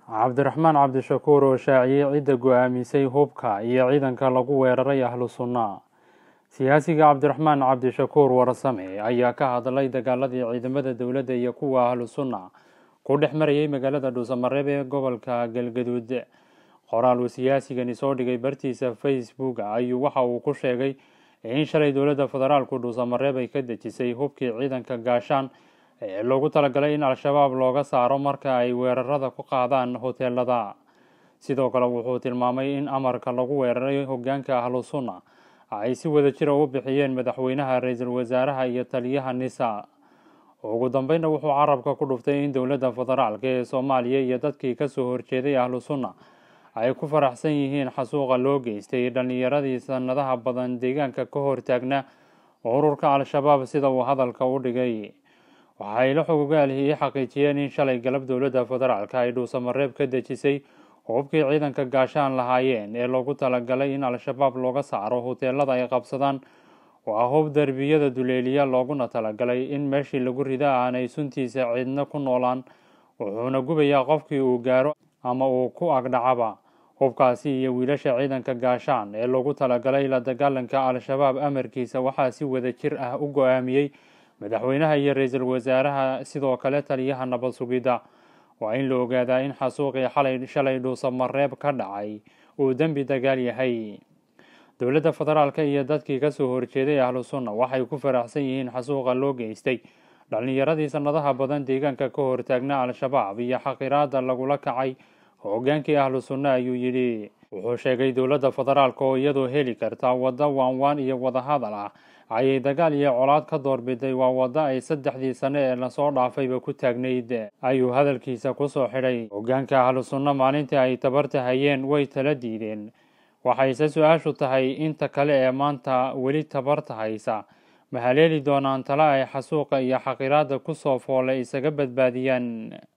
cabdiraxmaan cabdishakuur oo shaaciyey cidda go-aamisay hubka iyo ciidanka lagu weeraray ahlu sunna siyaasiga cabdiraxmaan cabdishakuur warsame ayaa ka hadlay dagaaladii ciidamada dowladda iyo kuwa ahlu sunna ku dhex marayay magaalada dhuusamareeb ee gobolka galgaduud qoraal uu siyaasigani soo dhigay bartiisa facebook ayuu waxa uu ku sheegay in shalay dowladda federaalku dhuusamareeb ay ka dejisay hubkii ciidanka gaashaan ee loogu talagalay in al-shabaab looga saaro marka ay weerarada ku qaadaan hoteelada sidoo kale wuxuu tilmaamay in amarka lagu weeraray hogaanka ahlu sunna ay si wada jira u bixiyeen madaxweynaha ra-iisul wasaaraha iyo taliyaha nisa ugu dambeynna wuxuu carabka ku dhuftay in dowladda federaalka ee soomaaliya iyo dadkii kasoo horjeeday ahlu sunna ay ku faraxsan yihiin xasuuqa loo geystay dhallinyaradii sanadaha badan deegaanka ka hortaagna ururka al-shabaab sida uu hadalka u dhigay waxay la xogogaalihii xaqiijiyeen in shalay galab dowladda federaalka ay dhuusamareeb ka dejisay hubkii ciidanka gaashaan lahaayeen ee loogu talagalay in al-shabaab looga saaro hoteelada ay qabsadaan waa hub derbiyada duleeliya looguna talagalay in meeshii lagu rida aanay suntiisa ciidna ku noolaan wuxuuna gubayaa qofkii uu gaaro ama uu ku agdhacaba hubkaasi iyo wiilasha ciidanka gaashaan ee loogu talagalay la dagaalanka al-shabaab amarkiisa waxaa si wada jir ah u go-aamiyey madaxweynaha iyo ra-iisul wasaaraha sidoo kale taliyaha nabad sugidda waa in la ogaadaa in xasuuqii xalay shalay dhuusamareeb ka dhacay uu dembi dagaal yahay dowladda federaalka iyo dadkii kasoo horjeeday ahlu sunna waxay ku faraxsan yihiin xasuuqa loo geystay dhallinyaradii sanadaha badan deegaanka ka hortaagna al-shabaab iyo xaqiraada lagula kacay hogaankii ahlu sunna ayuu yidhi wuxuu sheegay dowladda federaalka oo iyadoo heli karta waddo waanwaan iyo wadahadal ah ayay dagaal iyo colaad ka doorbiday waa waddo ay saddexdii sane ee lasoo dhaafayba ku taagnayd ayuu hadalkiisa kusoo xidhay hogaanka ahlu sunna maalintii ay tabarta hayeen way tala diideen waxayse su-aashu tahay inta kale ee maanta weli tabarta haysa ma haleeli doonaan tale ay xasuuqa iyo xaqiraada kusoo foole isaga badbaadiyaan